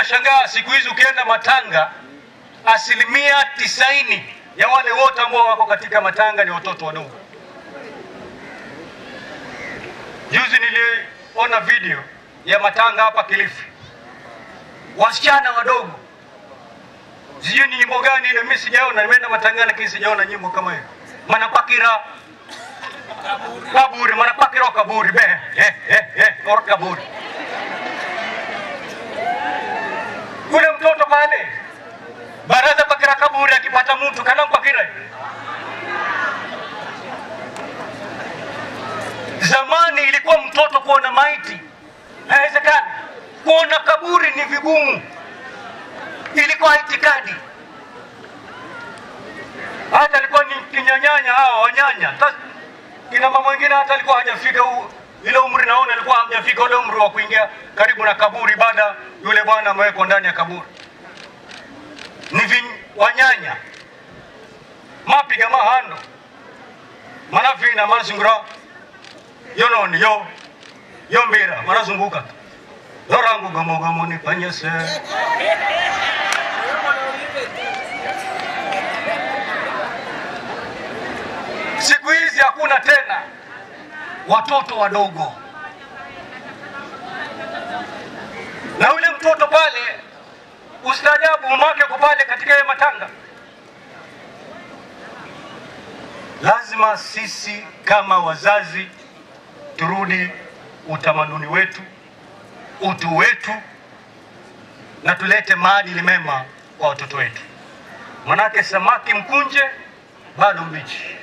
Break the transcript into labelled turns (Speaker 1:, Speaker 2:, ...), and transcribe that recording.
Speaker 1: utashangaa siku hizi ukienda matanga, asilimia tisaini ya wale wote ambao wako katika matanga ni watoto wadogo. Juzi niliona video ya matanga hapa Kilifi, wasichana wadogo, sijui ni nyimbo gani ile, mimi sijaona. Nimeenda matangani lakini sijaona nyimbo kama hiyo. manapakira kaburi, manapakira kaburi be eh, eh, eh, or kaburi kule mtoto pale baraza pakira kaburi, akipata mtu kana mpakira Zamani ilikuwa mtoto kuona maiti haiwezekani, kuona kaburi ni vigumu, ilikuwa itikadi. Hata alikuwa ni kinyanyanya hawa wanyanya, Sasa kina mama wengine hata alikuwa hajafika u- ile umri, naona alikuwa hajafika ule umri wa kuingia karibu na kaburi, baada yule bwana amewekwa ndani ya kaburi. Ni vin- wanyanya mapiga mahando manavina manazungura yononi yo yo mbira manazunguka lorangu gamogomo nipanyese siku hizi hakuna tena watoto wadogo na yule mtoto pale ustaajabu umake uko pale katika ile matanga lazima sisi kama wazazi turudi utamaduni wetu, utu wetu, na tulete maadili mema kwa watoto wetu, manake samaki mkunje bado mbichi.